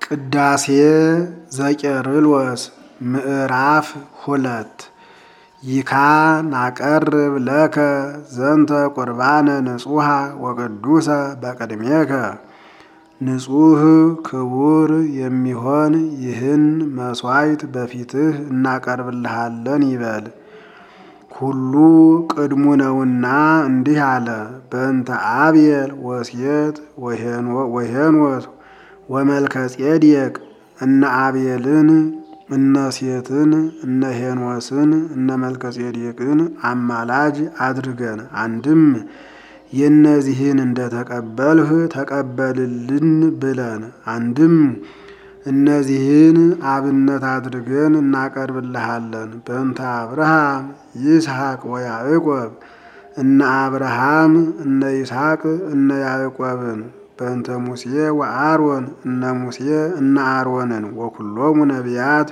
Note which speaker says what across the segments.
Speaker 1: ቅዳሴ ዘቄርሎስ ምዕራፍ ሁለት ይካ ናቀርብ ለከ ዘንተ ቁርባነ ንጹሐ ወቅዱሰ በቅድሜከ ንጹሕ ክቡር የሚሆን ይህን መሥዋዕት በፊትህ እናቀርብልሃለን ይበል። ሁሉ ቅድሙ ነውና እንዲህ አለ። በእንተ አብየል ወሴት ወሄኖት ወመልከጼዴቅ እነ አብየልን እነ ሴትን እነ ሄኖስን እነ መልከጼዴቅን አማላጅ አድርገን አንድም የእነዚህን እንደተቀበልህ ተቀበልልን ብለን አንድም እነዚህን አብነት አድርገን እናቀርብልሃለን። በእንተ አብርሃም ይስሐቅ ወያዕቆብ እነ አብርሃም እነ ይስሐቅ እነ ያዕቆብን በእንተ ሙሴ ወአሮን እነ ሙሴ እነ አሮንን ወኩሎሙ ነቢያት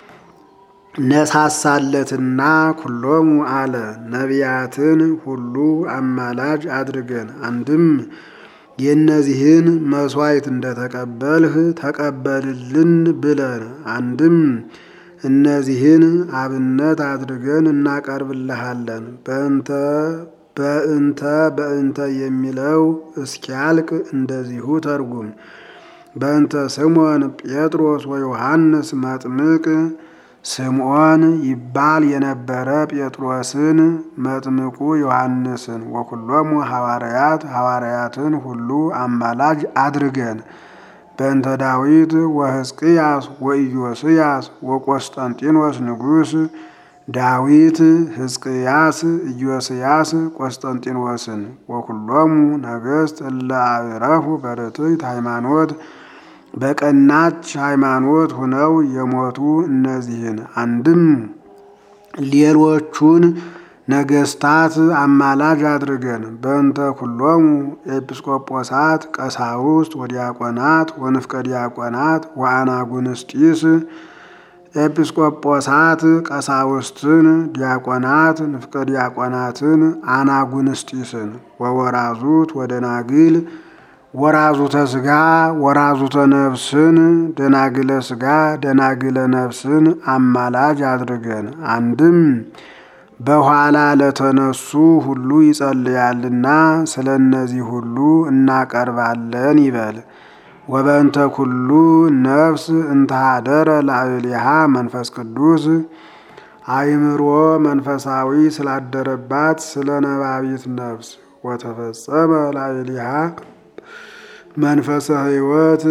Speaker 1: ነሳሳለትና ኩሎሙ አለ ነቢያትን ሁሉ አማላጅ አድርገን አንድም የእነዚህን መሥዋዕት እንደተቀበልህ ተቀበልልን ብለን አንድም እነዚህን አብነት አድርገን እናቀርብልሃለን። በእንተ በእንተ በእንተ የሚለው እስኪያልቅ እንደዚሁ ተርጉም። በእንተ ስምዖን ጴጥሮስ ወዮሐንስ መጥምቅ ስምዖን ይባል የነበረ ጴጥሮስን መጥምቁ ዮሐንስን ወኩሎሙ ሐዋርያት ሐዋርያትን ሁሉ አማላጅ አድርገን በእንተ ዳዊት ወሕዝቅያስ ወኢዮስያስ ወቆስጠንጢኖስ ንጉሥ ዳዊት ሕዝቅያስ ኢዮስያስ ቆስጠንጢኖስን ወኩሎሙ ነገሥት እለ አዕረፉ በርትዕት ሃይማኖት በቀናች ሃይማኖት ሁነው የሞቱ እነዚህን አንድም ሌሎቹን ነገስታት አማላጅ አድርገን በእንተ ኩሎሙ ኤጲስቆጶሳት ቀሳውስት ወዲያቆናት ወንፍቀ ዲያቆናት ወአናጉንስጢስ ኤጲስቆጶሳት ቀሳውስትን ዲያቆናት ንፍቀ ዲያቆናትን አናጉንስጢስን ወወራዙት ወደናግል ወራዙተ ስጋ ወራዙተ ነፍስን ደናግለ ስጋ ደናግለ ነፍስን አማላጅ አድርገን አንድም በኋላ ለተነሱ ሁሉ ይጸልያልና ስለ እነዚህ ሁሉ እናቀርባለን ይበል። ወበእንተ ኩሉ ነፍስ እንተሃደረ ላዕሌሃ መንፈስ ቅዱስ አእምሮ መንፈሳዊ ስላደረባት ስለ ነባቢት ነፍስ ወተፈጸመ ላዕሌሃ መንፈሰ ሕይወት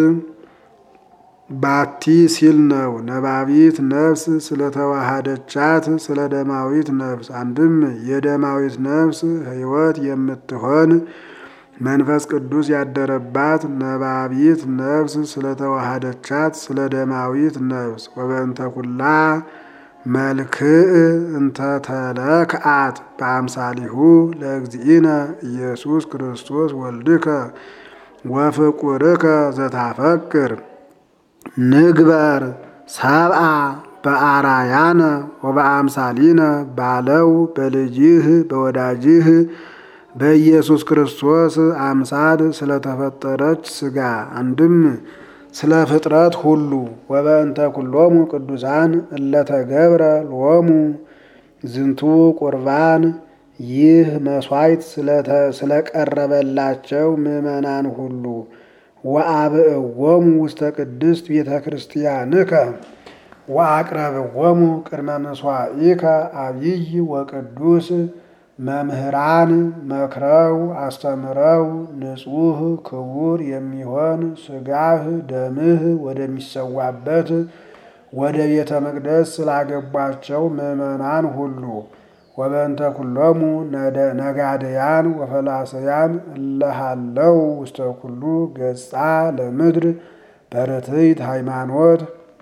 Speaker 1: ባቲ ሲል ነው። ነባቢት ነፍስ ስለተዋሃደቻት ስለ ደማዊት ነፍስ አንድም የደማዊት ነፍስ ሕይወት የምትሆን መንፈስ ቅዱስ ያደረባት ነባቢት ነፍስ ስለተዋሃደቻት ስለ ደማዊት ነፍስ ወበእንተ ኩላ መልክዕ እንተ ተለክአት በአምሳሊሁ ለእግዚእነ ኢየሱስ ክርስቶስ ወልድከ ወፍቁርከ ዘታፈቅር ንግበር ሰብአ በአራያነ ወበአምሳሊነ ባለው በልጅህ በወዳጅህ በኢየሱስ ክርስቶስ አምሳል ስለተፈጠረች ሥጋ አንድም ስለ ፍጥረት ሁሉ ወበእንተ ኩሎሙ ቅዱሳን እለተገብረ ሎሙ ዝንቱ ቁርባን ይህ መሥዋዕት ስለቀረበላቸው ምዕመናን ሁሉ ወአብእዎሙ ውስተ ቅድስት ቤተ ክርስቲያንከ ወአቅረብዎሙ ቅድመ ምሥዋዕከ አብይ ወቅዱስ መምህራን መክረው አስተምረው ንጹሕ ክቡር የሚሆን ሥጋህ ደምህ ወደሚሰዋበት ወደ ቤተ መቅደስ ስላገቧቸው ምዕመናን ሁሉ ወበእንተ ኩሎሙ ነጋደያን ወፈላሰያን እለሃለው ውስተ ኩሉ ገጻ ለምድር በርትዕት ሃይማኖት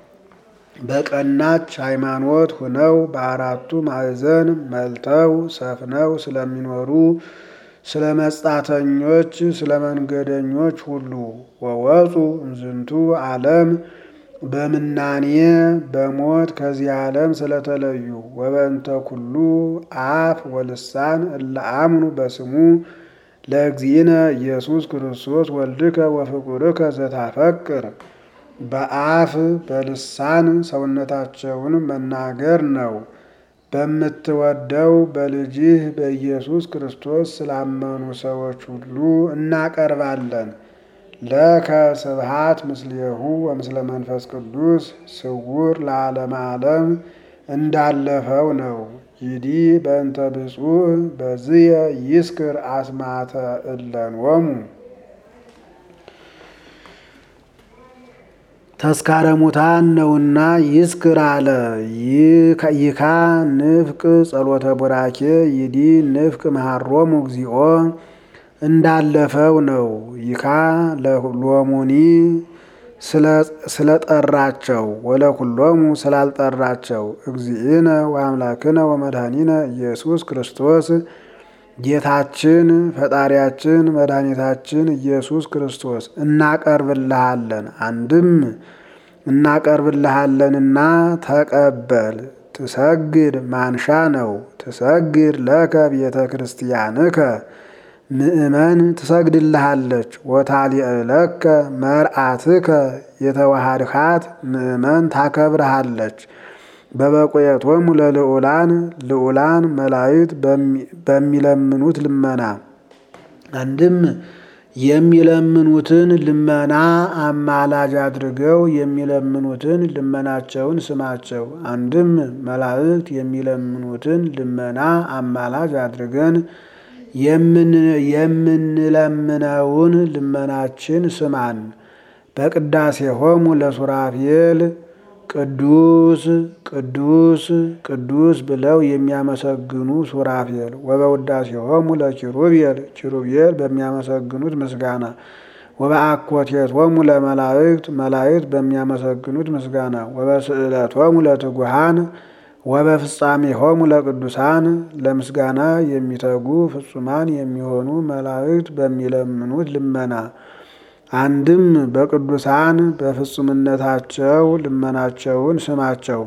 Speaker 1: በቀናች ሃይማኖት ሁነው በአራቱ ማዕዘን መልተው ሰፍነው ስለሚኖሩ ስለ መጻተኞች ስለ መንገደኞች ሁሉ ወወፁ እምዝንቱ ዓለም በምናኔ በሞት ከዚህ ዓለም ስለተለዩ ወበእንተ ኩሉ አፍ ወልሳን እለ አምኑ በስሙ ለእግዚእነ ኢየሱስ ክርስቶስ ወልድከ ወፍቁርከ ዘታፈቅር በአፍ በልሳን ሰውነታቸውን መናገር ነው። በምትወደው በልጅህ በኢየሱስ ክርስቶስ ስላመኑ ሰዎች ሁሉ እናቀርባለን። ለከ ስብሃት ምስሌሁ ወምስለ መንፈስ ቅዱስ ስውር ለዓለመ ዓለም እንዳለፈው ነው። ይዲ በእንተ ብፁዕ በዝየ ይስክር አስማተ እለንወሙ ተስካረ ሙታን ነውና ይስክር አለ። ይካ ንፍቅ ጸሎተ ቡራኬ ይዲ ንፍቅ መሃሮሙ እግዚኦ እንዳለፈው ነው። ይካ ለሎሙኒ ስለጠራቸው ወለኩሎሙ ስላልጠራቸው እግዚእነ ወአምላክነ ወመድኃኒነ ኢየሱስ ክርስቶስ ጌታችን ፈጣሪያችን መድኃኒታችን ኢየሱስ ክርስቶስ እናቀርብልሃለን። አንድም እናቀርብልሃለንና ተቀበል። ትሰግድ ማንሻ ነው። ትሰግድ ለከ ቤተ ክርስቲያንከ ምእመን ትሰግድልሃለች። ወታሊዕለከ መርአትከ የተዋሃድካት ምእመን ታከብረሃለች። በበቆየቶሙ ለልዑላን ልዑላን መላእክት በሚለምኑት ልመና አንድም የሚለምኑትን ልመና አማላጅ አድርገው የሚለምኑትን ልመናቸውን ስማቸው። አንድም መላእክት የሚለምኑትን ልመና አማላጅ አድርገን የምንለምነውን ልመናችን ስማን። በቅዳሴ ሆሙ ለሱራፌል ቅዱስ ቅዱስ ቅዱስ ብለው የሚያመሰግኑ ሱራፌል ወበውዳሴ ሆሙ ለኪሩቤል ኪሩቤል በሚያመሰግኑት ምስጋና ወበአኮቴት ሆሙ ለመላእክት መላእክት በሚያመሰግኑት ምስጋና ወበስዕለት ሆሙ ለትጉሃን ወበፍጻሜ ሆሙ ለቅዱሳን ለምስጋና የሚተጉ ፍጹማን የሚሆኑ መላእክት በሚለምኑት ልመና አንድም በቅዱሳን በፍጹምነታቸው ልመናቸውን ስማቸው።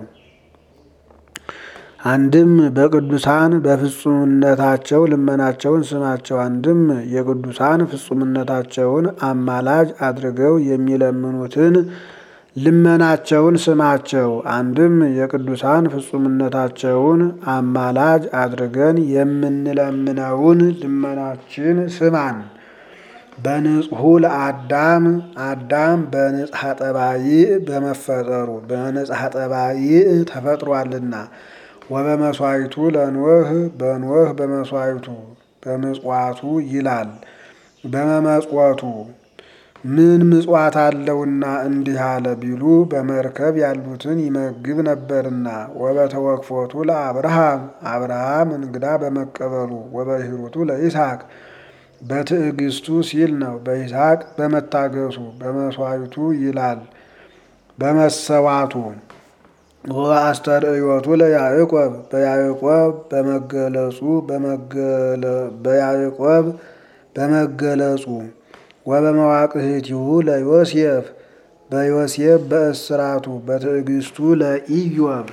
Speaker 1: አንድም በቅዱሳን በፍጹምነታቸው ልመናቸውን ስማቸው። አንድም የቅዱሳን ፍጹምነታቸውን አማላጅ አድርገው የሚለምኑትን ልመናቸውን ስማቸው። አንድም የቅዱሳን ፍጹምነታቸውን አማላጅ አድርገን የምንለምነውን ልመናችን ስማን። በንጹሑ ለአዳም አዳም በንጽሐ ጠባይ በመፈጠሩ በንጽሐ ጠባይ ተፈጥሯልና ወበመስዋዕቱ ለኖህ በኖህ በመስዋዕቱ በምጽዋቱ ይላል በመመጽወቱ ምን ምጽዋት አለውና እንዲህ አለ ቢሉ በመርከብ ያሉትን ይመግብ ነበርና። ወበተወክፎቱ ለአብርሃም አብርሃም እንግዳ በመቀበሉ ወበሂሩቱ ለይስሐቅ በትዕግስቱ ሲል ነው። በይስሐቅ በመታገሱ በመስዋዕቱ ይላል በመሰዋቱ ወአስተርእዮቱ ለያዕቆብ በያዕቆብ በመገለጹ በያዕቆብ በመገለጹ ወበመዋቅህቲሁ ለዮሴፍ በዮሴፍ በእስራቱ በትዕግስቱ ለኢዮብ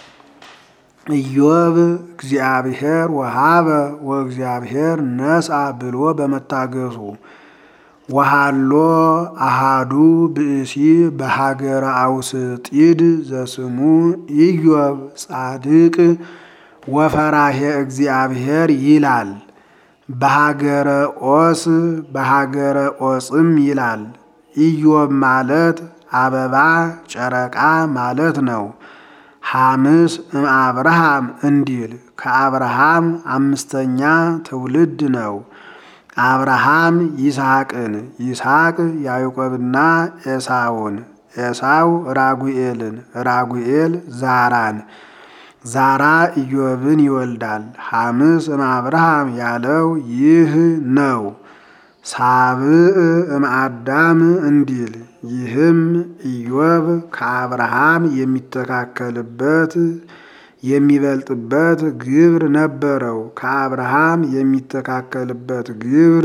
Speaker 1: ኢዮብ እግዚአብሔር ወሃበ ወእግዚአብሔር ነስአ ብሎ በመታገሱ ወሃሎ አሃዱ ብእሲ በሀገረ አውስጢድ ዘስሙ ኢዮብ ጻድቅ ወፈራሄ እግዚአብሔር ይላል። በሀገረ ኦስ በሀገረ ኦጽም ይላል። ኢዮብ ማለት አበባ ጨረቃ ማለት ነው። ሐምስ እምአብርሃም እንዲል ከአብርሃም አምስተኛ ትውልድ ነው። አብርሃም ይስሐቅን፣ ይስሐቅ ያዕቆብና ኤሳውን፣ ኤሳው ራጉኤልን፣ ራጉኤል ዛራን፣ ዛራ ኢዮብን ይወልዳል። ሐምስ እምአብርሃም ያለው ይህ ነው። ሳብዕ እምአዳም እንዲል ይህም ኢዮብ ከአብርሃም የሚተካከልበት የሚበልጥበት ግብር ነበረው። ከአብርሃም የሚተካከልበት ግብር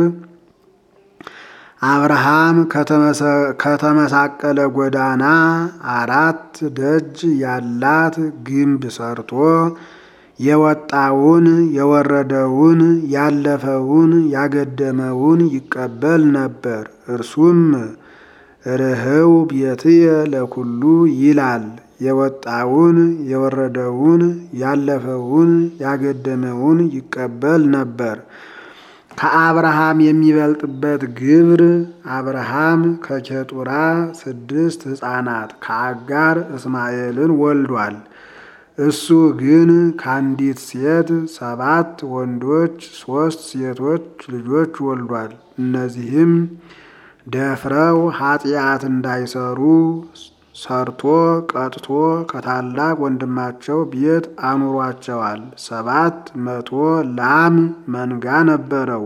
Speaker 1: አብርሃም ከተመሳቀለ ጎዳና አራት ደጅ ያላት ግንብ ሰርቶ የወጣውን የወረደውን ያለፈውን ያገደመውን ይቀበል ነበር። እርሱም ርህው ቤትየ ለኩሉ ይላል። የወጣውን የወረደውን ያለፈውን ያገደመውን ይቀበል ነበር። ከአብርሃም የሚበልጥበት ግብር አብርሃም ከኬጡራ ስድስት ሕፃናት ከአጋር እስማኤልን ወልዷል። እሱ ግን ከአንዲት ሴት ሰባት ወንዶች ሦስት ሴቶች ልጆች ወልዷል። እነዚህም ደፍረው ኃጢአት እንዳይሰሩ ሰርቶ ቀጥቶ ከታላቅ ወንድማቸው ቤት አኑሯቸዋል። ሰባት መቶ ላም መንጋ ነበረው።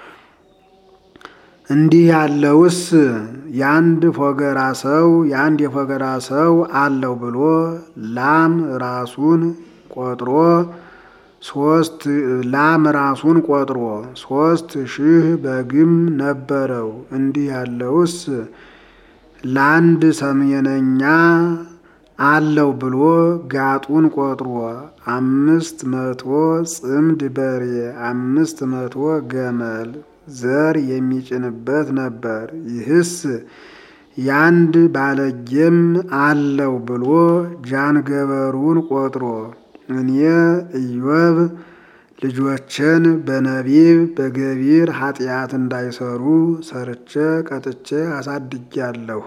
Speaker 1: እንዲህ ያለውስ የአንድ ፎገራ ሰው የአንድ የፎገራ ሰው አለው ብሎ ላም ራሱን ቆጥሮ ሶስት ላም ራሱን ቆጥሮ ሶስት ሺህ በግም ነበረው። እንዲህ ያለውስ ለአንድ ሰሜነኛ አለው ብሎ ጋጡን ቆጥሮ አምስት መቶ ጽምድ በሬ አምስት መቶ ገመል ዘር የሚጭንበት ነበር። ይህስ ያንድ ባለጌም አለው ብሎ ጃንገበሩን ቆጥሮ እኔ ኢዮብ ልጆችን በነቢብ በገቢር ኃጢአት እንዳይሰሩ ሰርቼ ቀጥቼ አሳድጊያለሁ።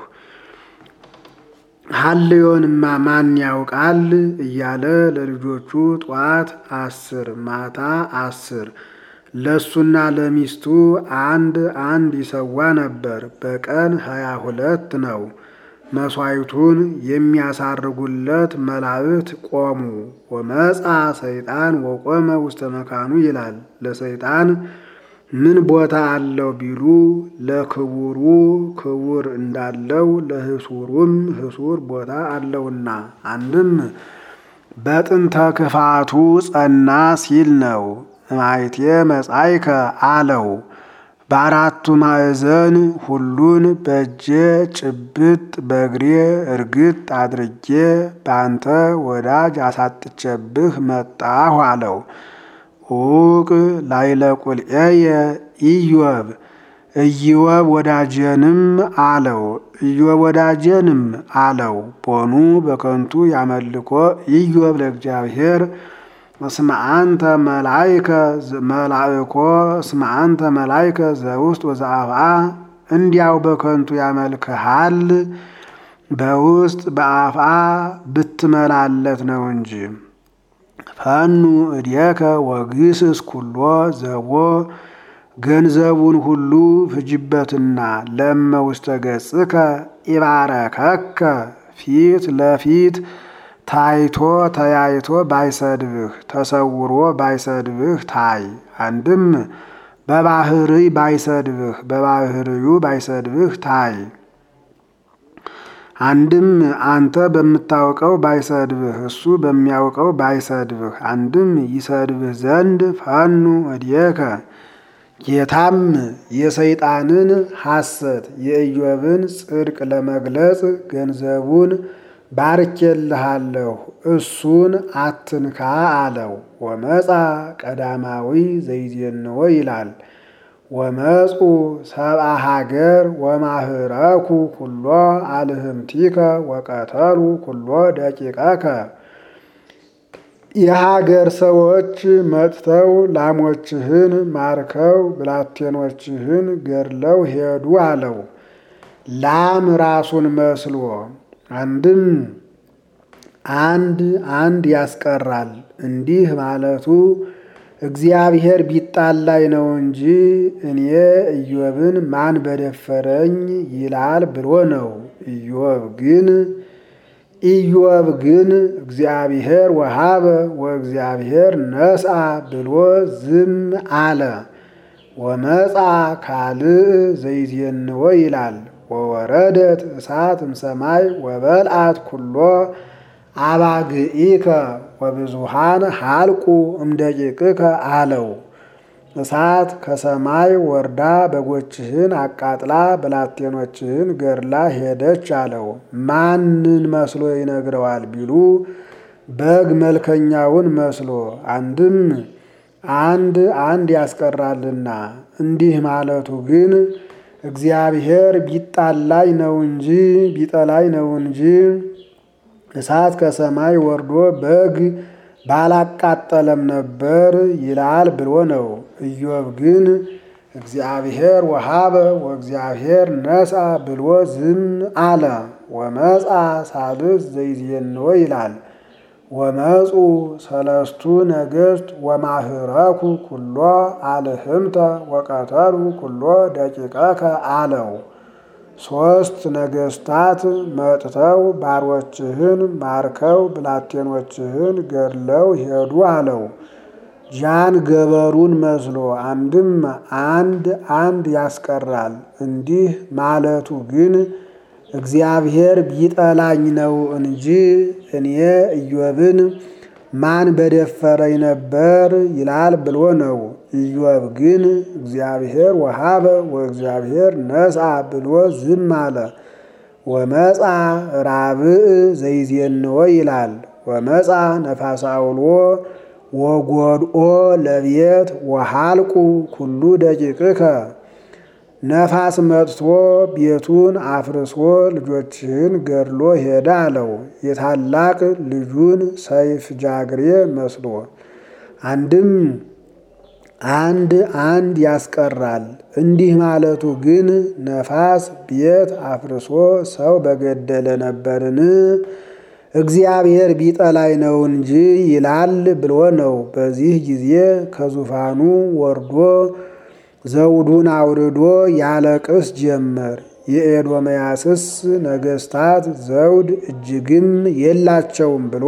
Speaker 1: ሀልዮንማ ማን ያውቃል እያለ ለልጆቹ ጧት አስር ማታ አስር ለሱና ለሚስቱ አንድ አንድ ይሰዋ ነበር። በቀን ሀያ ሁለት ነው። መሥዋዕቱን የሚያሳርጉለት መላእክት ቆሙ። ወመጻ ሰይጣን ወቆመ ውስተ መካኑ ይላል። ለሰይጣን ምን ቦታ አለው ቢሉ ለክቡሩ ክቡር እንዳለው ለህሱሩም ህሱር ቦታ አለውና አንድም በጥንተ ክፋቱ ጸና ሲል ነው። ማይቴ መጻይከ አለው በአራቱ ማዕዘን ሁሉን በእጄ ጭብጥ በእግሬ እርግጥ አድርጌ በአንተ ወዳጅ አሳጥቼብህ መጣሁ አለው። ኡቅ ላይለቁልኤየ ኢዮብ ኢዮብ ወዳጄንም አለው ኢዮብ ወዳጄንም አለው ቦኑ በከንቱ ያመልኮ ኢዮብ ለእግዚአብሔር እስመ አንተ መላይከ መላእኮ እስመ አንተ መላይከ ዘውስጥ ወዘአፍአ እንዲያው በከንቱ ያመልክሃል በውስጥ በአፍአ ብትመላለት ነው እንጂ። ፈኑ እዴከ ወግስስ ኩሎ ዘቦ ገንዘቡን ሁሉ ፍጅበትና ለመ ውስተ ገጽከ ኢባረከከ ፊት ለፊት ታይቶ ተያይቶ ባይሰድብህ ተሰውሮ ባይሰድብህ ታይ። አንድም በባህርይ ባይሰድብህ በባህርዩ ባይሰድብህ ታይ። አንድም አንተ በምታውቀው ባይሰድብህ እሱ በሚያውቀው ባይሰድብህ። አንድም ይሰድብህ ዘንድ ፈኑ እዴከ ጌታም የሰይጣንን ሐሰት የኢዮብን ጽድቅ ለመግለጽ ገንዘቡን ባርኬልሃለሁ እሱን አትንካ አለው። ወመጻ ቀዳማዊ ዘይዜንዎ ይላል። ወመጹ ሰብአ ሀገር ወማህረኩ ኩሎ አልህምቲከ ወቀተሉ ኩሎ ደቂቀከ የሀገር ሰዎች መጥተው ላሞችህን ማርከው ብላቴኖችህን ገድለው ሄዱ አለው። ላም ራሱን መስሎ አንድም አንድ አንድ ያስቀራል። እንዲህ ማለቱ እግዚአብሔር ቢጣላይ ነው እንጂ እኔ ኢዮብን ማን በደፈረኝ ይላል ብሎ ነው። ኢዮብ ግን ኢዮብ ግን እግዚአብሔር ወሃበ ወእግዚአብሔር ነስአ ብሎ ዝም አለ። ወመጻ ካልእ ዘይዜንዎ ይላል። ወወረደት እሳት እምሰማይ ወበልአት ኩሎ አባግኢከ ወብዙሃን ሀልቁ እምደቂቅከ አለው። እሳት ከሰማይ ወርዳ በጎችህን አቃጥላ ብላቴኖችህን ገድላ ሄደች አለው። ማንን መስሎ ይነግረዋል ቢሉ በግ መልከኛውን መስሎ አንድም አንድ አንድ ያስቀራልና እንዲህ ማለቱ ግን እግዚአብሔር ቢጣላኝ ነው እንጂ ቢጠላኝ ነው እንጂ እሳት ከሰማይ ወርዶ በግ ባላቃጠለም ነበር ይላል ብሎ ነው። ኢዮብ ግን እግዚአብሔር ወሃበ ወእግዚአብሔር ነሳ ብሎ ዝም አለ። ወመጻ ሳልስ ዘይዜንዎ ይላል። ወመፁ ሰለስቱ ነገሥት ወማህረኩ ኩሎ አልህምተ ወቀተሉ ኩሎ ደቂቀከ አለው። ሦስት ነገሥታት መጥተው ባሮችህን ማርከው ብላቴኖችህን ገድለው ሄዱ አለው። ጃን ገበሩን መስሎ አንድም አንድ አንድ ያስቀራል። እንዲህ ማለቱ ግን እግዚአብሔር ቢጠላኝ ነው እንጂ እኔ ኢዮብን ማን በደፈረኝ ነበር ይላል ብሎ ነው። ኢዮብ ግን እግዚአብሔር ወሃበ ወእግዚአብሔር ነስአ ብሎ ዝም አለ። ወመጻ ራብዕ ዘይዜንዎ ይላል። ወመጻ ነፋሰ አውሎ ወጎድኦ ለቤት ወሃልቁ ኩሉ ደቂቅከ ነፋስ መጥቶ ቤቱን አፍርሶ ልጆችህን ገድሎ ሄደ አለው። የታላቅ ልጁን ሰይፍ ጃግሬ መስሎ አንድም አንድ አንድ ያስቀራል። እንዲህ ማለቱ ግን ነፋስ ቤት አፍርሶ ሰው በገደለ ነበርን? እግዚአብሔር ቢጠላይ ነው እንጂ ይላል ብሎ ነው። በዚህ ጊዜ ከዙፋኑ ወርዶ ዘውዱን አውርዶ ያለቅስ ጀመር። የኤዶምያስስ ነገሥታት ዘውድ እጅግም የላቸውም ብሎ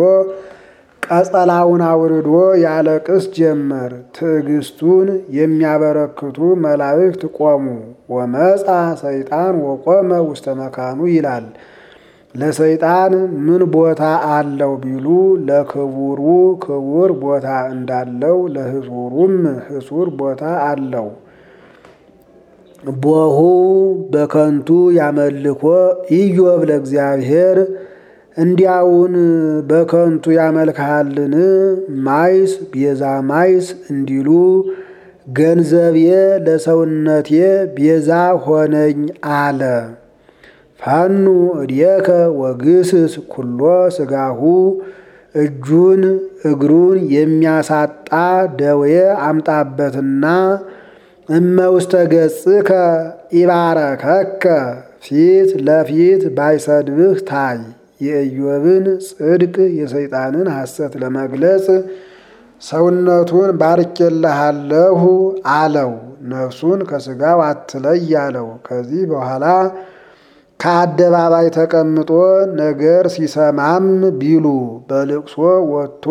Speaker 1: ቀጸላውን አውርዶ ያለቅስ ጀመር። ትዕግስቱን የሚያበረክቱ መላእክት ቆሙ። ወመጻ ሰይጣን ወቆመ ውስተ መካኑ ይላል። ለሰይጣን ምን ቦታ አለው ቢሉ ለክቡሩ ክቡር ቦታ እንዳለው ለሕጹሩም ሕጹር ቦታ አለው። ቦሁ በከንቱ ያመልኮ ኢዮብ ለእግዚአብሔር እንዲያውን በከንቱ ያመልክሃልን? ማይስ ቤዛ ማይስ እንዲሉ ገንዘቤ ለሰውነቴ ቤዛ ሆነኝ አለ። ፋኑ እድየከ ወግስስ ኩሎ ስጋሁ እጁን እግሩን የሚያሳጣ ደዌ አምጣበትና እመ ውስተ ገጽከ ኢባረከከ ፊት ለፊት ባይሰድብህ ታይ። የኢዮብን ጽድቅ የሰይጣንን ሐሰት ለመግለጽ ሰውነቱን ባርኬልሃለሁ አለው። ነፍሱን ከሥጋው አትለይ አለው። ከዚህ በኋላ ከአደባባይ ተቀምጦ ነገር ሲሰማም ቢሉ በልቅሶ ወጥቶ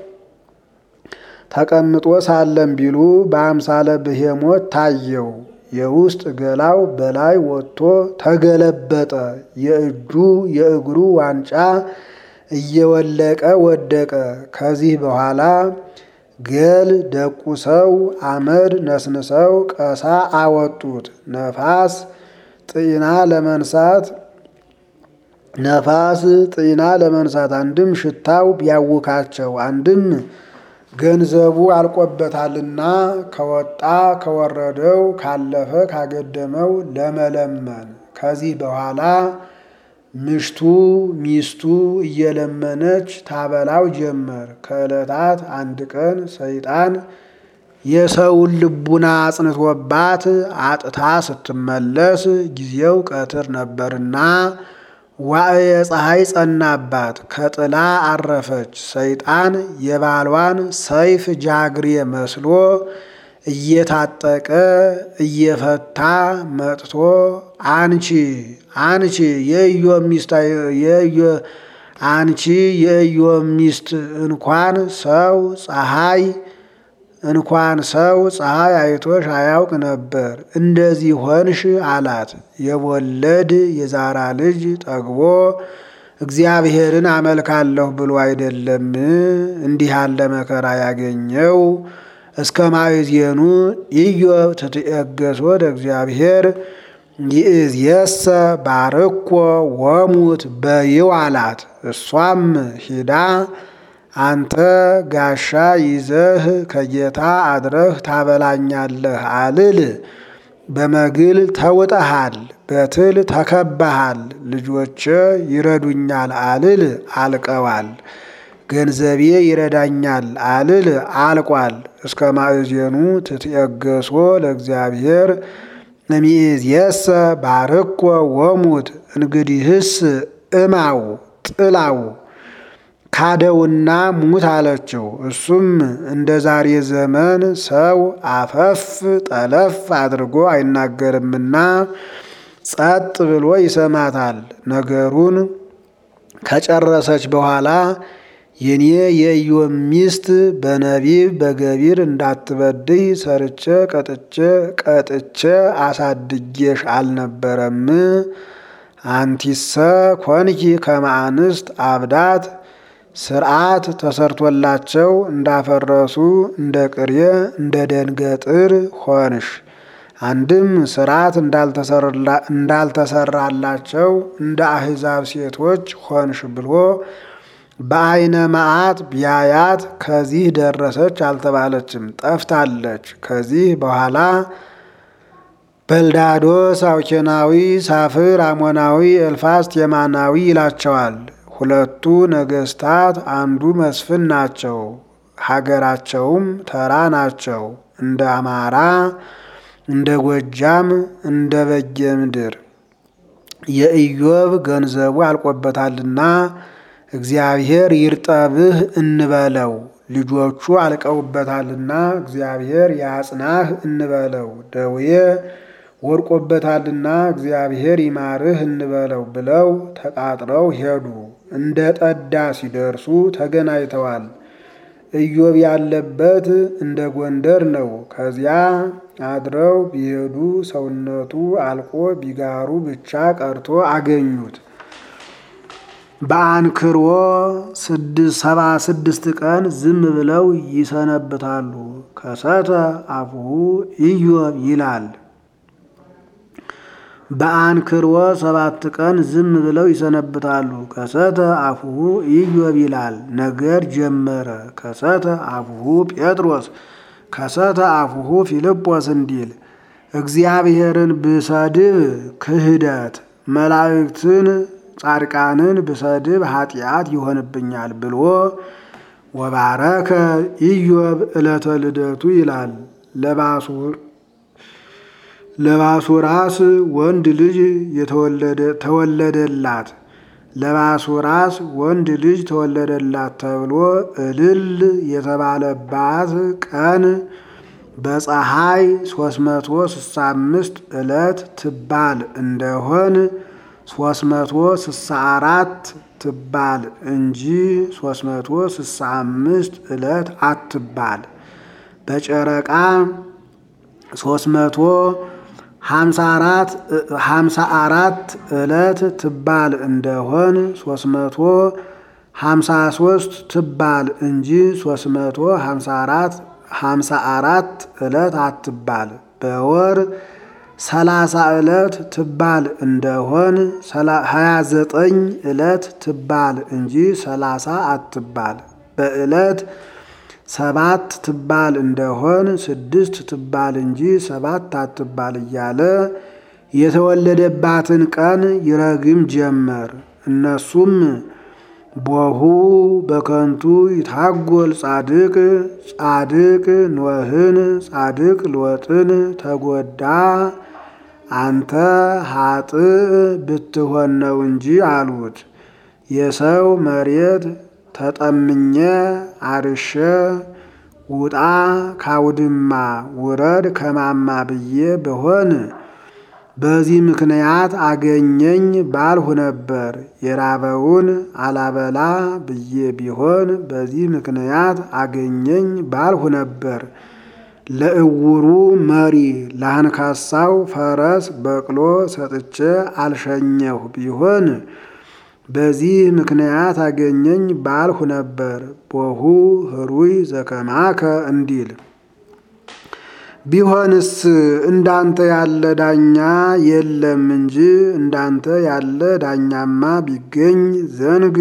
Speaker 1: ተቀምጦ ሳለም ቢሉ በአምሳለ ብሄሞት ታየው። የውስጥ ገላው በላይ ወጥቶ ተገለበጠ። የእጁ የእግሩ ዋንጫ እየወለቀ ወደቀ። ከዚህ በኋላ ገል ደቁሰው አመድ ነስንሰው ቀሳ አወጡት። ነፋስ ጤና ለመንሳት ነፋስ ጤና ለመንሳት አንድም ሽታው ቢያውካቸው አንድም ገንዘቡ አልቆበታልና ከወጣ ከወረደው ካለፈ ካገደመው ለመለመን ከዚህ በኋላ ምሽቱ ሚስቱ እየለመነች ታበላው ጀመር። ከዕለታት አንድ ቀን ሰይጣን የሰውን ልቡና አጽንቶባት አጥታ ስትመለስ ጊዜው ቀትር ነበርና ዋዕየ ፀሐይ ጸናባት፣ ከጥላ አረፈች። ሰይጣን የባሏን ሰይፍ ጃግሬ መስሎ እየታጠቀ እየፈታ መጥቶ አንቺ አንቺ የኢዮብ ሚስት አንቺ የኢዮብ ሚስት እንኳን ሰው ፀሐይ እንኳን ሰው ፀሐይ አይቶሽ አያውቅ ነበር፣ እንደዚህ ሆንሽ አላት። የወለድ የዛራ ልጅ ጠግቦ እግዚአብሔርን አመልካለሁ ብሎ አይደለም እንዲህ ያለ መከራ ያገኘው። እስከ ማይዜኑ ኢዮብ ትትኤገሶ ወደ እግዚአብሔር ይእዜሰ ባርኮ ወሙት በይው አላት። እሷም ሂዳ አንተ ጋሻ ይዘህ ከጌታ አድረህ ታበላኛለህ አልል በመግል ተውጠሃል፣ በትል ተከባሃል። ልጆቼ ይረዱኛል አልል አልቀዋል። ገንዘቤ ይረዳኛል አልል አልቋል። እስከ ማእዜኑ ትትየገሶ ለእግዚአብሔር እሚእዜሰ ባርኮ ወሙት። እንግዲህስ እማው ጥላው ካደውና ሙት አለችው። እሱም እንደ ዛሬ ዘመን ሰው አፈፍ ጠለፍ አድርጎ አይናገርምና ጸጥ ብሎ ይሰማታል። ነገሩን ከጨረሰች በኋላ የኔ የኢዮብ ሚስት በነቢብ በገቢር እንዳትበድይ ሰርቼ ቀጥቼ ቀጥቼ አሳድጌሽ አልነበረም? አንቲሰ ኮንኪ ከመ አንስት አብዳት ስርዓት ተሰርቶላቸው እንዳፈረሱ እንደ ቅሬ እንደ ደንገጥር ሆንሽ። አንድም ስርዓት እንዳልተሰራላቸው እንደ አሕዛብ ሴቶች ሆንሽ ብሎ በዓይነ መዓት ቢያያት ከዚህ ደረሰች አልተባለችም፣ ጠፍታለች። ከዚህ በኋላ በልዳዶስ አውኬናዊ፣ ሳፍር አሞናዊ፣ ኤልፋዝ ቴማናዊ ይላቸዋል። ሁለቱ ነገስታት አንዱ መስፍን ናቸው። ሀገራቸውም ተራ ናቸው። እንደ አማራ፣ እንደ ጎጃም፣ እንደ በጌ ምድር የኢዮብ ገንዘቡ አልቆበታልና እግዚአብሔር ይርጠብህ እንበለው። ልጆቹ አልቀውበታልና እግዚአብሔር ያጽናህ እንበለው። ደዌ ወድቆበታልና እግዚአብሔር ይማርህ እንበለው ብለው ተቃጥረው ሄዱ። እንደ ጠዳ ሲደርሱ ተገናኝተዋል። ኢዮብ ያለበት እንደ ጎንደር ነው። ከዚያ አድረው ቢሄዱ ሰውነቱ አልቆ ቢጋሩ ብቻ ቀርቶ አገኙት። በአንክሮ ሰባ ስድስት ቀን ዝም ብለው ይሰነብታሉ። ከሰተ አፉሁ ኢዮብ ይላል። በአንክሮ ሰባት ቀን ዝም ብለው ይሰነብታሉ። ከሰተ አፉሁ ኢዮብ ይላል። ነገር ጀመረ። ከሰተ አፉሁ ጴጥሮስ ከሰተ አፉሁ ፊልጶስ እንዲል እግዚአብሔርን ብሰድብ ክህደት መላእክትን ጻድቃንን ብሰድብ ኃጢአት ይሆንብኛል ብሎ ወባረከ ኢዮብ ዕለተ ልደቱ ይላል። ለባሱራስ ወንድ ልጅ ተወለደላት ለባሱራስ ወንድ ልጅ ተወለደላት ተብሎ እልል የተባለባት ቀን በፀሐይ 365 ዕለት ትባል እንደሆን 364 ትባል እንጂ 365 ዕለት አትባል። በጨረቃ 354 ዕለት ትባል እንደሆን 353 ትባል እንጂ 354 54 ዕለት አትባል። በወር ሰላሳ ዕለት ትባል እንደሆን ሀያ ዘጠኝ ዕለት ትባል እንጂ ሰላሳ አትባል። በዕለት ሰባት ትባል እንደሆን ስድስት ትባል እንጂ ሰባት አትባል እያለ የተወለደባትን ቀን ይረግም ጀመር። እነሱም ቦሁ በከንቱ ይታጎል ጻድቅ ጻድቅ ኖህን ጻድቅ ሎጥን ተጎዳ አንተ ኃጥእ ብትሆን ነው እንጂ አሉት። የሰው መሬት ተጠምኘ አርሸ ውጣ ካውድማ ውረድ ከማማ ብዬ ብሆን በዚህ ምክንያት አገኘኝ ባልሁ ነበር። የራበውን አላበላ ብዬ ቢሆን በዚህ ምክንያት አገኘኝ ባልሁ ነበር። ለእውሩ መሪ ለአንካሳው ፈረስ በቅሎ ሰጥቼ አልሸኘሁ ቢሆን በዚህ ምክንያት አገኘኝ ባልሁ ነበር። ቦሁ ህሩይ ዘከማከ እንዲል ቢሆንስ እንዳንተ ያለ ዳኛ የለም እንጂ እንዳንተ ያለ ዳኛማ ቢገኝ ዘንግ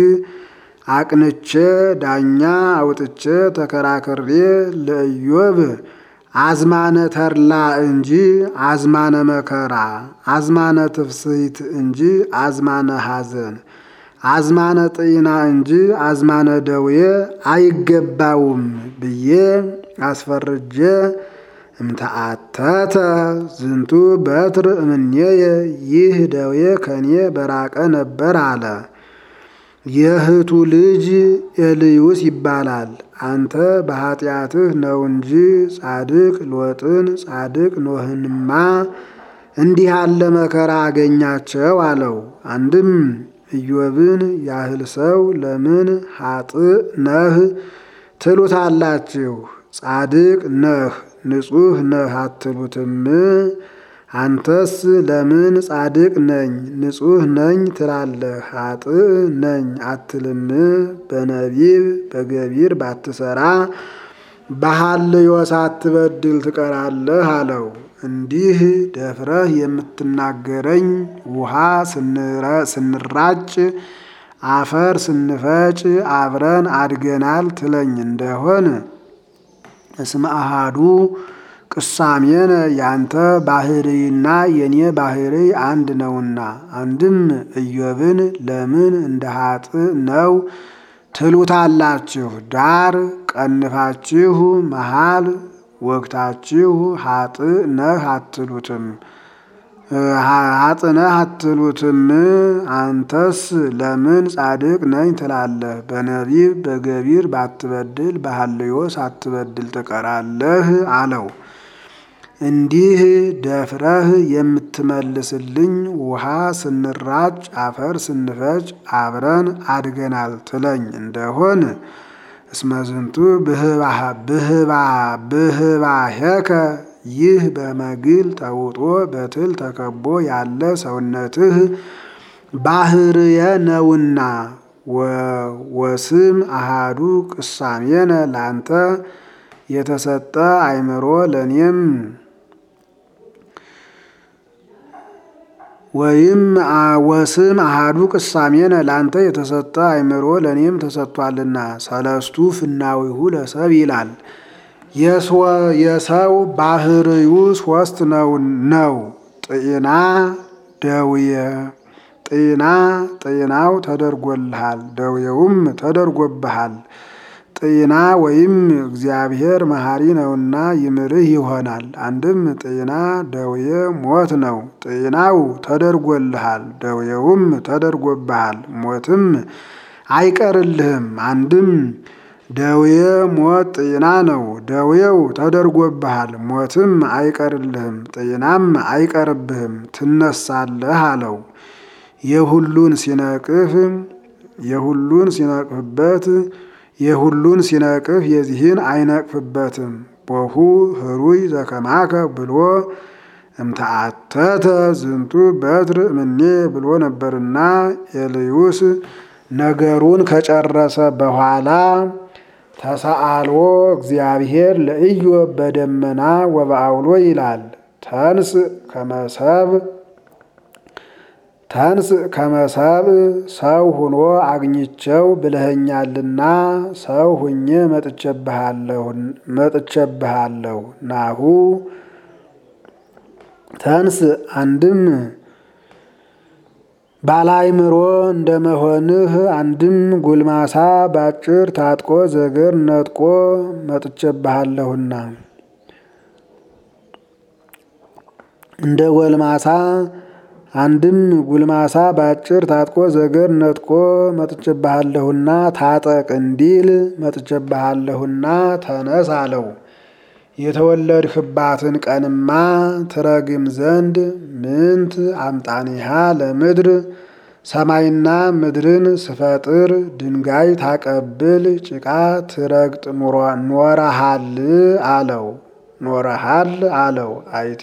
Speaker 1: አቅንቼ ዳኛ አውጥቼ ተከራክሬ ለኢዮብ አዝማነ ተድላ እንጂ አዝማነ መከራ፣ አዝማነ ትፍስሕት እንጂ አዝማነ ሐዘን፣ አዝማነ ጤና እንጂ አዝማነ ደዌ አይገባውም ብዬ አስፈርጄ እምተአተተ ዝንቱ በትር እምኔየ ይህ ደዌ ከኔ በራቀ ነበር አለ። የእህቱ ልጅ ኤልዩስ ይባላል። አንተ በኃጢአትህ ነው እንጂ ጻድቅ ሎጥን ጻድቅ ኖህንማ እንዲህ ያለ መከራ አገኛቸው አለው። አንድም ኢዮብን ያህል ሰው ለምን ኃጥእ ነህ ትሉታላችሁ? ጻድቅ ነህ ንጹሕ ነህ አትሉትም? አንተስ ለምን ጻድቅ ነኝ ንጹሕ ነኝ ትላለህ? ኃጥእ ነኝ አትልም? በነቢብ በገቢር ባትሰራ በሐልዮ ሳትበድል ትቀራለህ አለው። እንዲህ ደፍረህ የምትናገረኝ ውሃ ስንራጭ አፈር ስንፈጭ አብረን አድገናል ትለኝ እንደሆን እስመ አሃዱ ቅሳሜነ ያንተ ባህርይና የኔ ባህርይ አንድ ነውና። አንድም ኢዮብን ለምን እንደ ኃጥእ ነው ትሉታላችሁ? ዳር ቀንፋችሁ መሃል ወግታችሁ ኃጥእ ነህ አትሉትም ኃጥእ ነህ አትሉትም? አንተስ ለምን ጻድቅ ነኝ ትላለህ? በነቢብ በገቢር ባትበድል በሐልዮ ሳትበድል ትቀራለህ አለው። እንዲህ ደፍረህ የምትመልስልኝ ውሃ ስንራጭ አፈር ስንፈጭ አብረን አድገናል ትለኝ እንደሆን እስመ ዝንቱ ብህባሄከ ይህ በመግል ተውጦ በትል ተከቦ ያለ ሰውነትህ ባህርየ ነውና ወስም አሃዱ ቅሳሜነ ላንተ የተሰጠ አእምሮ ለእኔም ወይም ወስም አሃዱ ቅሳሜነ ላንተ የተሰጠ አእምሮ ለእኔም ተሰጥቷልና ሰለስቱ ፍናዊሁ ለሰብ ይላል። የሰው ባህርዩ ሶስት ነው ነው ጤና ደውየ ጤና ጤናው ተደርጎልሃል፣ ደውየውም ተደርጎብሃል። ጤና ወይም እግዚአብሔር መሐሪ ነውና ይምርህ ይሆናል። አንድም ጤና ደውየ ሞት ነው። ጤናው ተደርጎልሃል፣ ደውየውም ተደርጎብሃል፣ ሞትም አይቀርልህም። አንድም ደውየ ሞት ጤና ነው። ደውየው ተደርጎብሃል፣ ሞትም አይቀርልህም፣ ጤናም አይቀርብህም፣ ትነሳለህ አለው። የሁሉን ሲነቅፍ የሁሉን ሲነቅፍበት የሁሉን ሲነቅፍ የዚህን አይነቅፍበትም። ቦሁ ህሩይ ዘከማከ ብሎ እምተአተተ ዝንቱ በትር እምኔ ብሎ ነበርና ኤልዩስ ነገሩን ከጨረሰ በኋላ ተሰአልዎ እግዚአብሔር ለኢዮብ በደመና ወበአውሎ ይላል። ተንስ ከመሰብ ተንስ ከመሰብ ሰው ሁኖ አግኝቸው ብለኸኛልና ሰው ሁኜ መጥቼብሃለሁ። ናሁ ተንስ አንድም ባላይምሮ እንደመሆንህ አንድም ጉልማሳ ባጭር ታጥቆ ዘገር ነጥቆ መጥቼብሃለሁና እንደ ጎልማሳ አንድም ጉልማሳ ባጭር ታጥቆ ዘገር ነጥቆ መጥቼብሃለሁና ታጠቅ እንዲል መጥቼብሃለሁና ተነስ አለው። የተወለድህባትን ቀንማ ትረግም ዘንድ ምንት አምጣኒሃ ለምድር ሰማይና ምድርን ስፈጥር ድንጋይ ታቀብል ጭቃ ትረግጥ ኖረሃል አለው ኖረሃል አለው አይቴ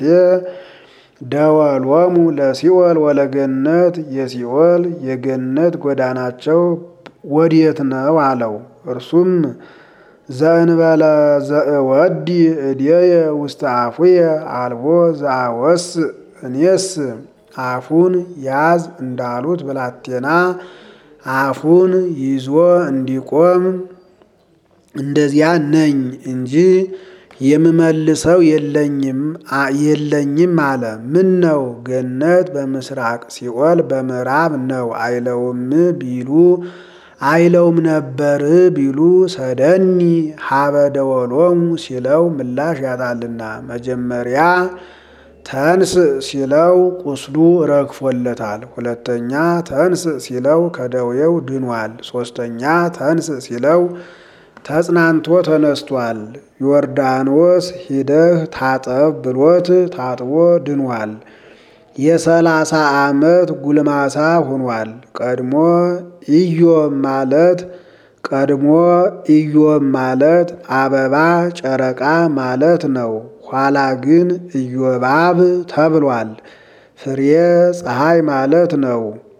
Speaker 1: ደወሎሙ ለሲኦል ወለገነት የሲኦል የገነት ጎዳናቸው ወዴት ነው አለው። እርሱም ዘእንበለ ዘእወዲ እድየ ውስተ አፉየ አልቦ ዘአወስ እኔስ አፉን ያዝ እንዳሉት ብላቴና አፉን ይዞ እንዲቆም እንደዚያ ነኝ እንጂ የምመልሰው የለኝም የለኝም አለ። ምን ነው ገነት በምስራቅ ሲኦል በምዕራብ ነው አይለውም ቢሉ አይለውም ነበር ቢሉ ሰደኒ ሀበ ደወሎሙ ሲለው ምላሽ ያጣልና መጀመሪያ ተንስ ሲለው ቁስሉ ረግፎለታል። ሁለተኛ ተንስ ሲለው ከደዌው ድኗል። ሶስተኛ ተንስ ሲለው ተጽናንቶ ተነስቷል። ዮርዳኖስ ሂደህ ታጠብ ብሎት ታጥቦ ድኗል። የሰላሳ ዓመት ጉልማሳ ሆኗል። ቀድሞ ኢዮብ ማለት ቀድሞ ኢዮብ ማለት አበባ ጨረቃ ማለት ነው። ኋላ ግን ኢዮባብ ተብሏል። ፍሬ ፀሐይ ማለት ነው።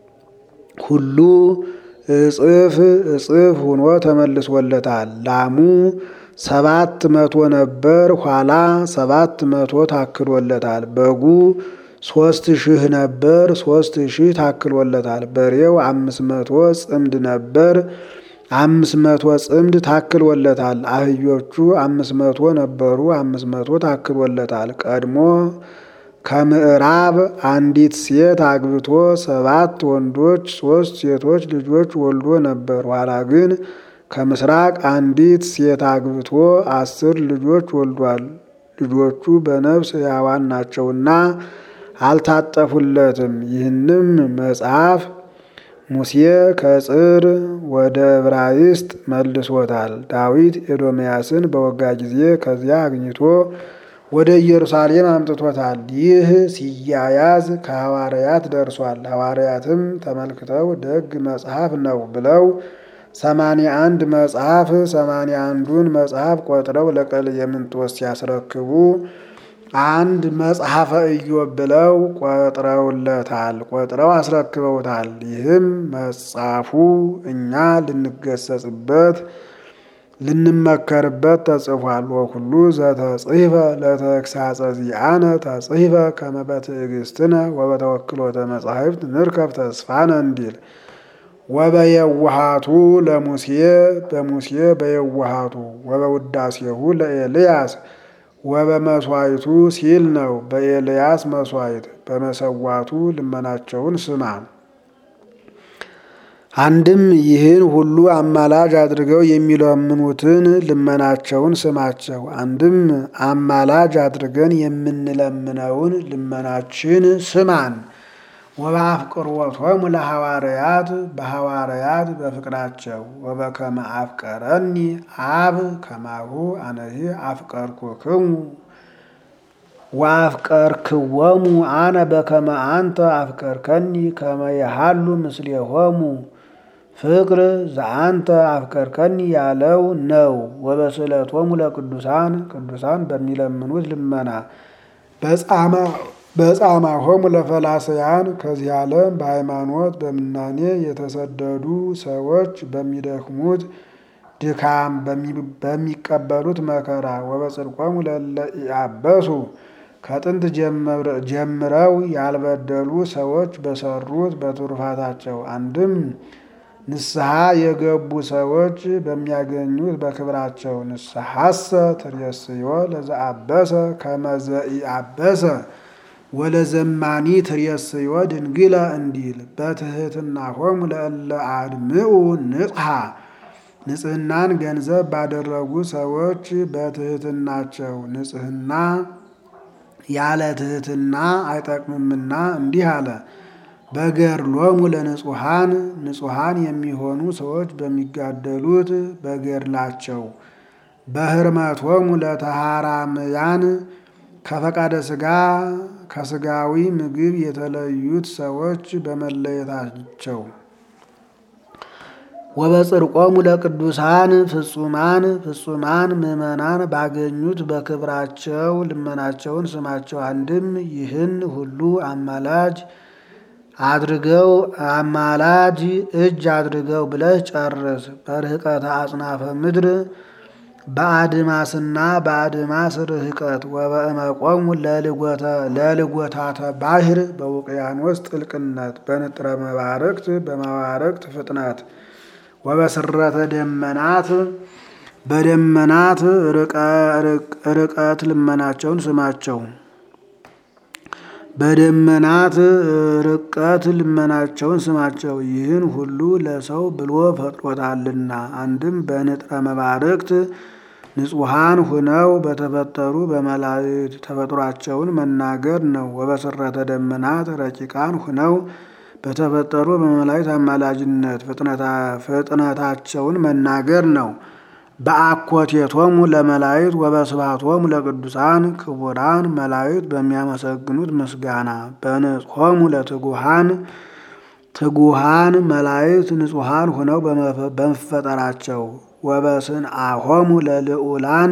Speaker 1: ሁሉ እጽፍ እጽፍ ሆኖ ተመልሶለታል። ላሙ ሰባት መቶ ነበር፣ ኋላ ሰባት መቶ ታክሎለታል። በጉ ሶስት ሺህ ነበር፣ ሶስት ሺህ ታክሎለታል። በሬው አምስት መቶ ጽምድ ነበር፣ አምስት መቶ ጽምድ ታክሎለታል። አህዮቹ አምስት መቶ ነበሩ፣ አምስት መቶ ታክሎለታል። ቀድሞ ከምዕራብ አንዲት ሴት አግብቶ ሰባት ወንዶች ሶስት ሴቶች ልጆች ወልዶ ነበር። ኋላ ግን ከምስራቅ አንዲት ሴት አግብቶ አስር ልጆች ወልዷል። ልጆቹ በነፍስ ሕያዋን ናቸውና አልታጠፉለትም። ይህንም መጽሐፍ ሙሴ ከጽር ወደ ዕብራይስጥ መልሶታል። ዳዊት ኤዶምያስን በወጋ ጊዜ ከዚያ አግኝቶ ወደ ኢየሩሳሌም አምጥቶታል። ይህ ሲያያዝ ከሐዋርያት ደርሷል። ሐዋርያትም ተመልክተው ደግ መጽሐፍ ነው ብለው ሰማንያ አንድ መጽሐፍ ሰማንያ አንዱን መጽሐፍ ቆጥረው ለቀሌምንጦስ ሲያስረክቡ አንድ መጽሐፈ ኢዮብ ብለው ቆጥረውለታል፣ ቆጥረው አስረክበውታል። ይህም መጽሐፉ እኛ ልንገሰጽበት ልንመከርበት ተጽፏል። ወኩሉ ዘተጽሕፈ ለተግሳጸ ዚአነ ተጽሕፈ ከመ በትዕግስትነ ወበተወክሎተ መጻሕፍት ንርከብ ተስፋነ እንዲል ወበየዋሃቱ ለሙሴ በሙሴ በየዋሃቱ ወበውዳሴሁ ለኤልያስ ወበመስዋዕቱ ሲል ነው። በኤልያስ መስዋዕት በመሰዋቱ ልመናቸውን ስማ። አንድም ይህን ሁሉ አማላጅ አድርገው የሚለምኑትን ልመናቸውን ስማቸው። አንድም አማላጅ አድርገን የምንለምነውን ልመናችን ስማን። ወበአፍቅሮቶሙ ለሐዋርያት በሐዋርያት በፍቅራቸው ወበከመ አፍቀረኒ አብ ከማሁ አነሂ አፍቀርኩክሙ ወአፍቀርክዎሙ አነ በከመ አንተ አፍቀርከኒ ከመ የሃሉ ምስሌሆሙ ፍቅር ዘአንተ አፍቀርከኒ ያለው ነው። ወበስእለቶሙ ለቅዱሳን ቅዱሳን በሚለምኑት ልመና በጻማሆሙ ለፈላስያን ከዚህ ዓለም በሃይማኖት በምናኔ የተሰደዱ ሰዎች በሚደክሙት ድካም በሚቀበሉት መከራ ወበጽድቆሙ ለእለ ኢያበሱ ከጥንት ጀምረው ያልበደሉ ሰዎች በሰሩት በትሩፋታቸው አንድም ንስሐ የገቡ ሰዎች በሚያገኙት በክብራቸው ንስሐሰ ትሬስዮ ለዘአበሰ ከመ ዘኢአበሰ ወለዘማኒ ትሬስዮ ድንግለ እንዲል በትህትና ሆሙ ለእለ አድምኡ ንጽሐ ንጽህናን ገንዘብ ባደረጉ ሰዎች በትህትናቸው ንጽህና ያለ ትህትና አይጠቅምምና እንዲህ አለ። በገድሎሙ ለንጹሐን ንጹሐን የሚሆኑ ሰዎች በሚጋደሉት በገድላቸው በህርመቶሙ ለተሃራምያን ከፈቃደ ሥጋ ከሥጋዊ ምግብ የተለዩት ሰዎች በመለየታቸው ወበጽድቆሙ ለቅዱሳን ፍጹማን ፍጹማን ምዕመናን ባገኙት በክብራቸው ልመናቸውን ስማቸው። አንድም ይህን ሁሉ አማላጅ አድርገው አማላጅ እጅ አድርገው ብለህ ጨርስ። በርህቀተ አጽናፈ ምድር በአድማስና በአድማስ ርህቀት ወበእመቆሙ ለልጎታተ ባሕር በውቅያኖስ ጥልቅነት በንጥረ መባረቅት በመባረቅት ፍጥነት ወበስረተ ደመናት በደመናት ርቀት ልመናቸውን ስማቸው። በደመናት ርቀት ልመናቸውን ስማቸው። ይህን ሁሉ ለሰው ብሎ ፈጥሮታልና። አንድም በንጥረ መባርቅት ንጹሐን ሁነው በተፈጠሩ በመላእክት ተፈጥሯቸውን መናገር ነው። ወበስረተ ደመናት ረቂቃን ሁነው በተፈጠሩ በመላእክት አማላጅነት ፍጥነታቸውን መናገር ነው። በአኮቴቶሙ ለመላእክት ወበስባቶሙ ለቅዱሳን ክቡራን መላእክት በሚያመሰግኑት ምስጋና በንጽሖሙ ለትጉሃን ትጉሃን መላእክት ንጹሐን ሆነው በመፈጠራቸው ወበስንአሆሙ ለልዑላን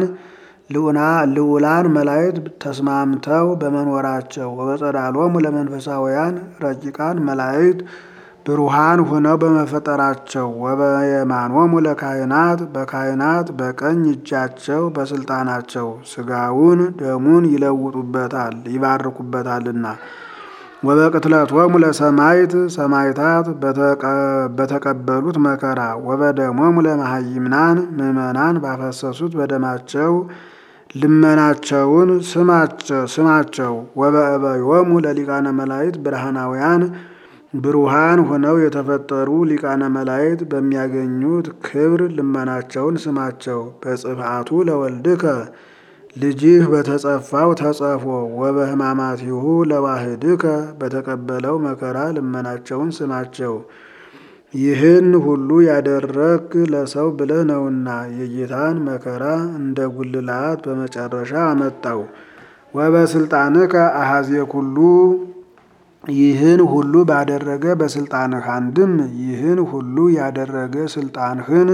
Speaker 1: ልዑላን መላእክት ተስማምተው በመኖራቸው ወበጸዳሎሙ ለመንፈሳውያን ረቂቃን መላእክት ብሩሃን ሆነው በመፈጠራቸው ወበየማኖሙ ለካህናት በካህናት በቀኝ እጃቸው በስልጣናቸው ስጋውን ደሙን ይለውጡበታል ይባርኩበታልና። ወበቅትለቶሙ ለሰማይት ሰማይታት በተቀበሉት መከራ ወበደሞሙ ለመሃይምናን ምእመናን ባፈሰሱት በደማቸው ልመናቸውን ስማቸው። ወበእበዮሙ ለሊቃነ መላእክት ብርሃናውያን ብሩሃን ሆነው የተፈጠሩ ሊቃነ መላእክት በሚያገኙት ክብር ልመናቸውን ስማቸው። በጽፍአቱ ለወልድከ ልጅህ በተጸፋው ተጸፎ ወበሕማማቲሁ ለዋህድከ በተቀበለው መከራ ልመናቸውን ስማቸው። ይህን ሁሉ ያደረግ ለሰው ብለህ ነውና የጌታን መከራ እንደ ጉልላት በመጨረሻ አመጣው። ወበስልጣንከ አሐዜ ኩሉ ይህን ሁሉ ባደረገ በስልጣንህ አንድም ይህን ሁሉ ያደረገ ስልጣንህን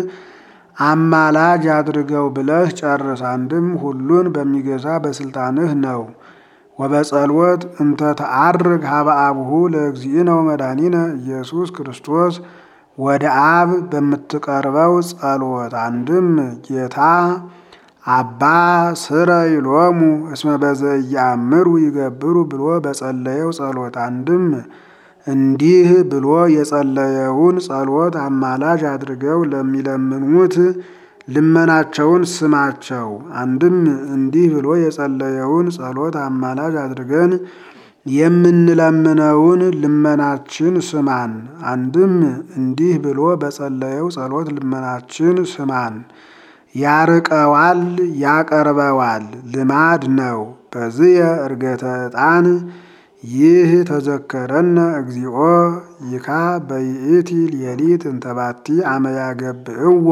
Speaker 1: አማላጅ አድርገው ብለህ ጨርስ። አንድም ሁሉን በሚገዛ በስልጣንህ ነው። ወበጸልወት እንተ ተአርግ ሀበ አብሁ ለእግዚእነ ወመድኃኒነ ኢየሱስ ክርስቶስ ወደ አብ በምትቀርበው ጸሎት አንድም ጌታ አባ ስረ ይሎሙ እስመ በዘያምሩ ይገብሩ ብሎ በጸለየው ጸሎት አንድም እንዲህ ብሎ የጸለየውን ጸሎት አማላጅ አድርገው ለሚለምኑት ልመናቸውን ስማቸው። አንድም እንዲህ ብሎ የጸለየውን ጸሎት አማላጅ አድርገን የምንለምነውን ልመናችን ስማን። አንድም እንዲህ ብሎ በጸለየው ጸሎት ልመናችን ስማን። ያርቀዋል ያቀርበዋል ልማድ ነው። በዝየ እርገተ ዕጣን ይህ ተዘከረነ እግዚኦ ይካ በይእቲ ሌሊት እንተባቲ አመያገብእዎ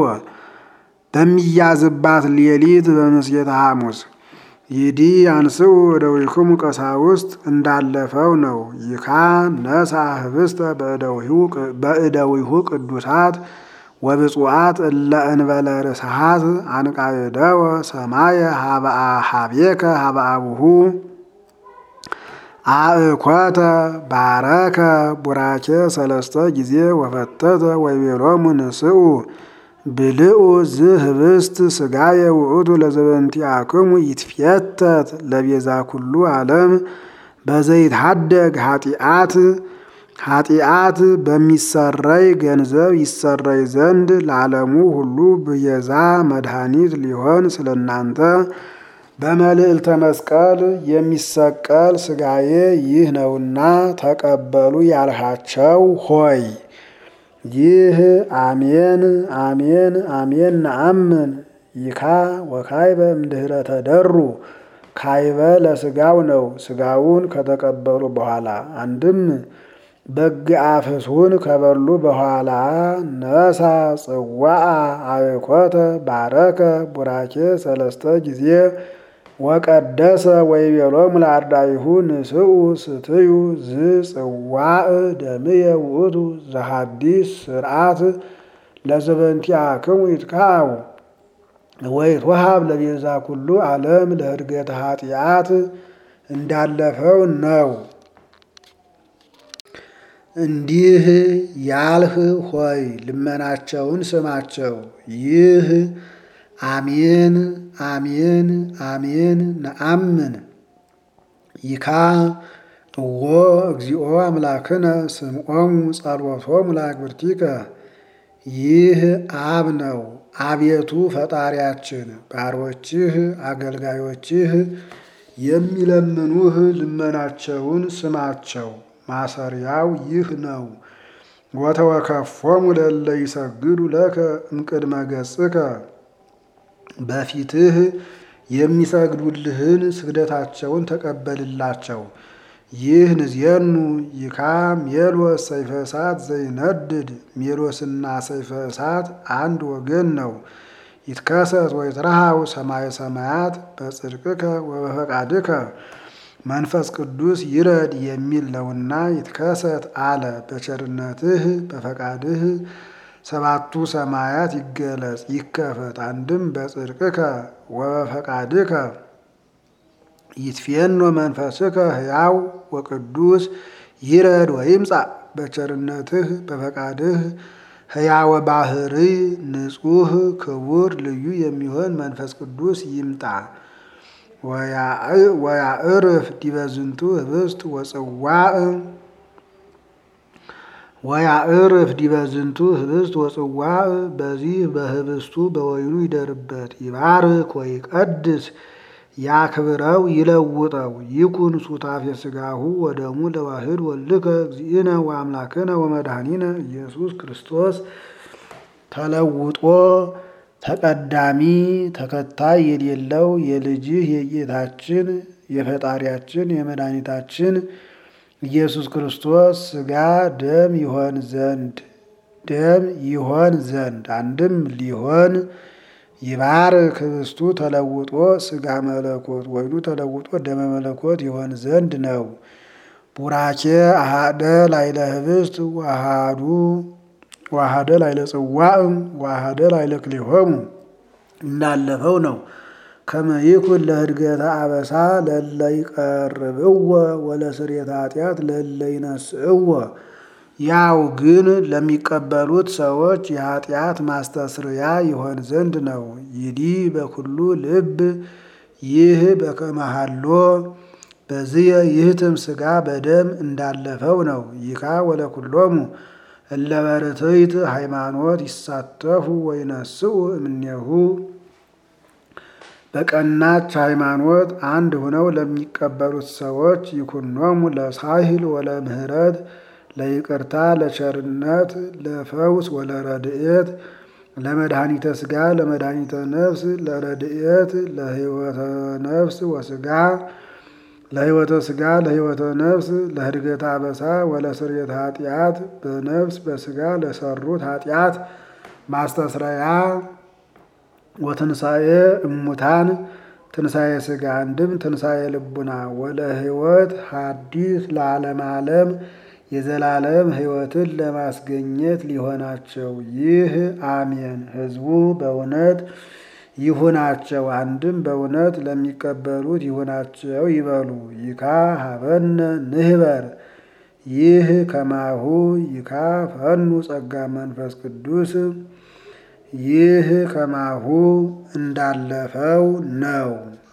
Speaker 1: በሚያዝባት ሌሊት በምስየተ ሐሙስ ይዲ አንስኡ እደዊክሙ ቀሳውስት እንዳለፈው ነው። ይካ ነሳ ህብስተ በእደዊሁ ቅዱሳት ወብፁዓት እለ እንበለ ርስሓት አንቃየደወ ሰማየ ሀቤከ ሀበ አቡሁ አእኮተ ባረከ ቡራኬ ሰለስተ ጊዜ ወፈተተ ወይቤሎሙ ንስኡ ብልኡ ዝህብስት ስጋየ ውእቱ ለዘበንቲአክሙ ይትፌተት ለቤዛ ኩሉ ዓለም በዘይትሃደግ ኃጢአት ኃጢአት በሚሰረይ ገንዘብ ይሰረይ ዘንድ ለዓለሙ ሁሉ ብየዛ መድኃኒት ሊሆን ስለናንተ በመልዕልተ መስቀል የሚሰቀል ስጋዬ ይህ ነውና ተቀበሉ ያልሃቸው ሆይ ይህ አሜን አሜን አሜን ነአምን ይካ ወካይበ እምድኅረ ተደሩ ካይበ ለስጋው ነው። ስጋውን ከተቀበሉ በኋላ አንድም በግ አፍስሁን ከበሉ በኋላ ነሳ ጽዋአ አብኮተ ባረከ ቡራኬ ሰለስተ ጊዜ ወቀደሰ ወይቤሎሙ ለአርዳኢሁ ንስኡ ስትዩ ዝጽዋዕ ደምየ ውእቱ ዘሐዲስ ስርዓት ለዘበንቲአክሙ ይትካው ወይትወሃብ ለቤዛ ኩሉ ዓለም ለዕርገተ ኃጢአት እንዳለፈው ነው። እንዲህ ያልህ ሆይ ልመናቸውን ስማቸው። ይህ አሜን አሜን አሜን ነአምን ይካ እዎ እግዚኦ አምላክነ ስምዖሙ ጸሎቶሙ ለአግብርቲከ ይህ አብ ነው። አቤቱ ፈጣሪያችን ባሮችህ አገልጋዮችህ የሚለምኑህ ልመናቸውን ስማቸው። ማሰሪያው ይህ ነው። ወተወከፎሙ ለእለ ይሰግዱ ለከ እምቅድመ ገጽከ በፊትህ የሚሰግዱልህን ስግደታቸውን ተቀበልላቸው። ይህ ንዜኑ ይካ ሜሎስ ሰይፈ እሳት ዘይነድድ ሜሎስና ሰይፈ እሳት አንድ ወገን ነው። ይትከሰት ወይትረሃው ሰማየ ሰማያት በጽድቅከ ወበፈቃድከ መንፈስ ቅዱስ ይረድ የሚል ነውና ይትከሰት አለ። በቸርነትህ በፈቃድህ ሰባቱ ሰማያት ይገለጽ ይከፈት። አንድም በጽድቅከ ወበፈቃድከ ይትፌኖ መንፈስከ ሕያው ወቅዱስ ይረድ ወይምጻእ በቸርነትህ በፈቃድህ ሕያወ ባህሪ ንጹሕ ክቡር ልዩ የሚሆን መንፈስ ቅዱስ ይምጣ። ወያዕርፍ ዲበ ዝንቱ ህብስት ወጽዋዕ ወያዕርፍ ዲበ ዝንቱ ህብስት ወጽዋዕ በዚህ በህብስቱ በወይኑ ይደርበት። ይባርክ ወይቀድስ ያክብረው ይለውጠው። ይኩን ሱታፌ ሥጋሁ ወደሙ ለዋህድ ወልድከ እግዚእነ ወአምላክነ ወመድኃኒነ ኢየሱስ ክርስቶስ ተለውጦ ተቀዳሚ ተከታይ የሌለው የልጅህ የጌታችን የፈጣሪያችን የመድኃኒታችን ኢየሱስ ክርስቶስ ሥጋ ደም ይሆን ዘንድ ደም ይሆን ዘንድ አንድም ሊሆን ይባርክ ህብስቱ ተለውጦ ሥጋ መለኮት ወይኑ ተለውጦ ደመ መለኮት ይሆን ዘንድ ነው። ቡራኬ አሃደ ላይለ ህብስት ዋሃዱ ዋሃደ ላይለ ጽዋዕ ዋሃደ ላይለ ክሊሆሙ እንዳለፈው ነው። ከመይኩን ለህድገተ አበሳ ለለ ይቀርብዎ ወለስርየተ ኃጢአት ለለ ይነስእዎ ያው ግን ለሚቀበሉት ሰዎች የኃጢአት ማስተስርያ ይሆን ዘንድ ነው። ይዲ በኩሉ ልብ ይህ በከመሃሎ በዚህ ይህትም ሥጋ በደም እንዳለፈው ነው። ይካ ወለኩሎሙ እለ በርትዕት ሃይማኖት ይሳተፉ ወይነስኡ እምኔሁ በቀናች ሃይማኖት አንድ ሆነው ለሚቀበሉት ሰዎች ይኩኖሙ ለሳሂል ወለምህረት ለይቅርታ ለቸርነት ለፈውስ ወለረድኤት ለመድኃኒተ ሥጋ ለመድኃኒተ ነፍስ ለረድኤት ለሕይወተ ነፍስ ወሥጋ ለሕይወተ ሥጋ ለሕይወተ ነፍስ ለህድገተ አበሳ ወለስርየተ ኃጢአት በነፍስ በሥጋ ለሰሩት ኃጢአት ማስተስረያ ወትንሣኤ እሙታን ትንሣኤ ሥጋ አንድም ትንሣኤ ልቡና ወለ ሕይወት ሐዲስ ለዓለም ዓለም የዘላለም ሕይወትን ለማስገኘት ሊሆናቸው ይህ አሜን። ሕዝቡ በእውነት ይሁናቸው፣ አንድም በእውነት ለሚቀበሉት ይሁናቸው ይበሉ። ይካ ሀበነ ንህበር ይህ ከማሁ ይካ ፈኑ ጸጋ መንፈስ ቅዱስ ይህ ከማሁ እንዳለፈው ነው።